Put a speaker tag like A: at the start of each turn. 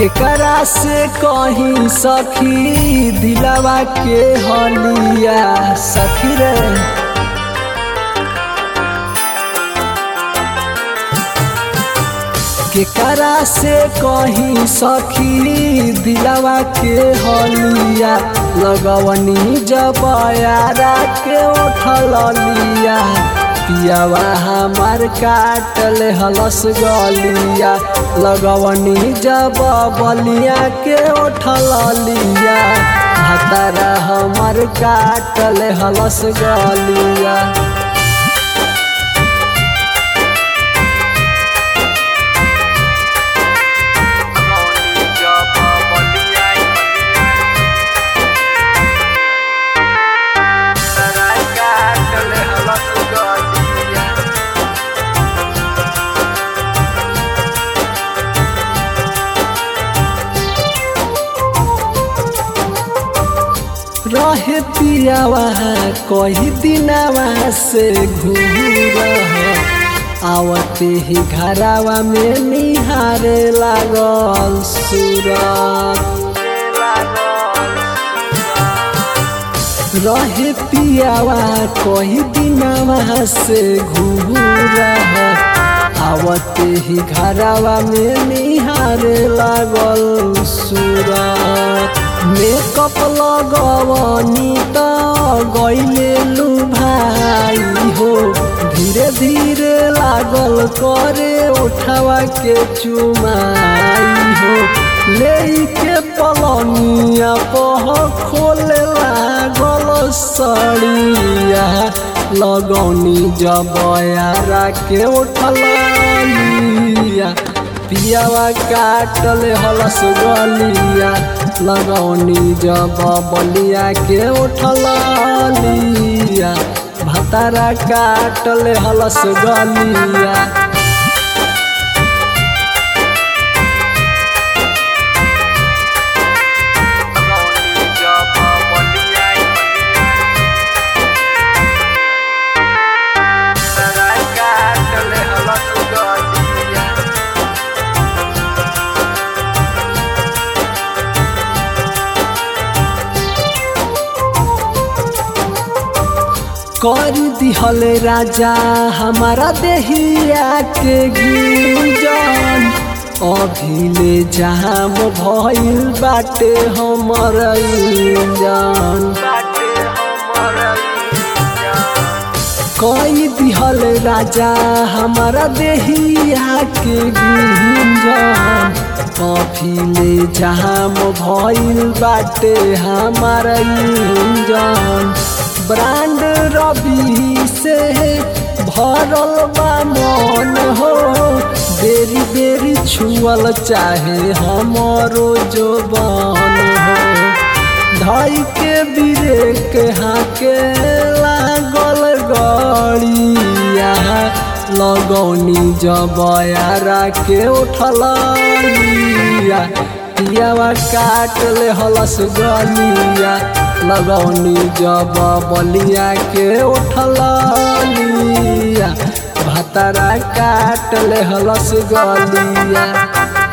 A: केकरा से कहीं सखी दिलवा के हलिया सखी रे केकरा से कहीं सखी दिलवा के हलिया लगवनी जब यारा के उठल लिया पियावा हमार काटल हलस गलिया लगवनी जब बलिया के उठल लिया हतारा हमार काटल हलस गलिया रहे पियावा कही दिनावा से घूर आवते ही घरावा में निहारे लागल सूरत रहे पियावा कही दिनावा से घूर आवते ही घरावा में निहारे लागल सूरत मेकअप लगवनी त गईले लू भाई हो धीरे धीरे लागल करे उठावा के चुमाई हो ले के पलनिया पह खोले लागल सड़िया लगौनी जब यारा के उठलिया पियावा काटल हलस गलिया लगौनी जब बलिया के उठलिया भतारा काटल हलस गलिया कर दिहल राजा हमारा देहिया के गिरजन अभिले जाम भइल बाटे हमर इंजन कई दिहल राजा हमारा देहिया के गिरजन अभिले जाम भइल बाटे हमार इंजन ब्रांड रवि से भरल बा मन हो बेरी बेरी छुअल चाहे हमारो जो बन हो धई के बिरेक हाके लागल गड़िया लगौनी जब यारा के उठलिया पियावा काट ले हलस गलिया लगौनी जब बलिया के उठलिया भतरा काट ले हलस गलिया